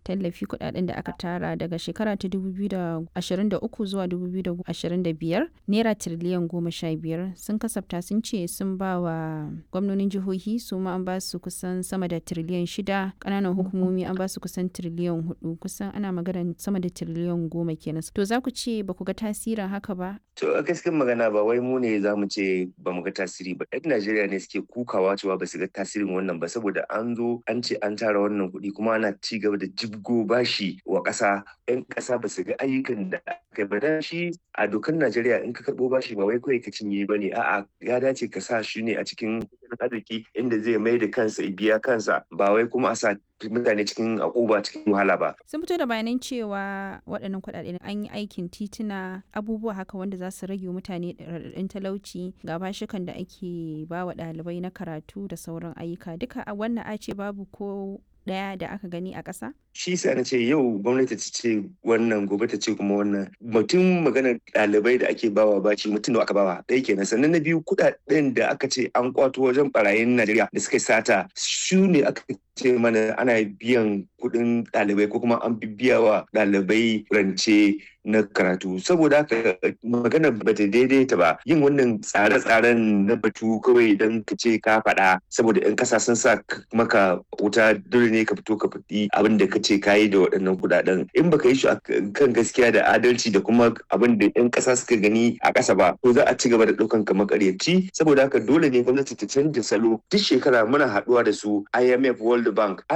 tallafi kudaden da aka tara daga shekara ta 2023 zuwa 2025 naira tiriliyan goma sha biyar sun kasafta sun ce sun ba wa gwamnonin jihohi su ma an ba su kusan sama da tiriliyan shida ƙananan hukumomi an ba su kusan tiriliyan hudu kusan ana magana sama da tiriliyan goma kenan to za ku ce ba ku ga tasirin haka ba To a gaskiyar magana ba wai mu ne za mu ce ba mu ga tasiri ba. Yan Najeriya ne suke kukawa cewa ba su ga tasirin wannan ba saboda an zo an ce an tara wannan kuɗi kuma ana ci gaba da jibgo bashi wa ƙasa. Yan ƙasa ba su ga ayyukan da aka ba dan shi a dokar Najeriya in ka karɓo bashi ba wai kawai ka cinye ba ne a'a ya dace ka sa shi ne a cikin arziki inda zai mai da kansa biya kansa ba wai kuma a sa mutane cikin akuba cikin wahala ba. sun fito da bayanan cewa waɗannan kuɗaɗe an yi aikin tituna abubuwa haka wanda za su rage mutane raɗaɗin talauci ga bashikan da ake ba wa ɗalibai na karatu da sauran ayyuka duka a wannan a ce babu ko ɗaya da aka gani a ƙasa? shi sa na ce yau gwamnati ta ce wannan gobe ta ce kuma wannan mutum maganar ɗalibai da ake bawa bashi mutum da aka bawa ɗaya kenan sannan na biyu kuɗaɗen da aka ce an kwato wajen barayin najeriya da suka sata su ne aka ce mana ana biyan kuɗin ɗalibai ko kuma an biya wa ɗalibai rance na karatu saboda haka magana ba ta daidaita ba yin wannan tsare-tsaren na batu kawai don ka ce ka faɗa saboda 'yan ƙasa sun sa maka wuta dole ne ka fito ka faɗi abin da ka ce ka yi da waɗannan kuɗaɗen in baka yi shi kan gaskiya da adalci da kuma abin da 'yan ƙasa suka gani a ƙasa ba to za a ci gaba da ɗaukan ka makaryaci saboda haka dole ne gwamnati ta canja salo duk shekara muna haɗuwa da su IMF World Bank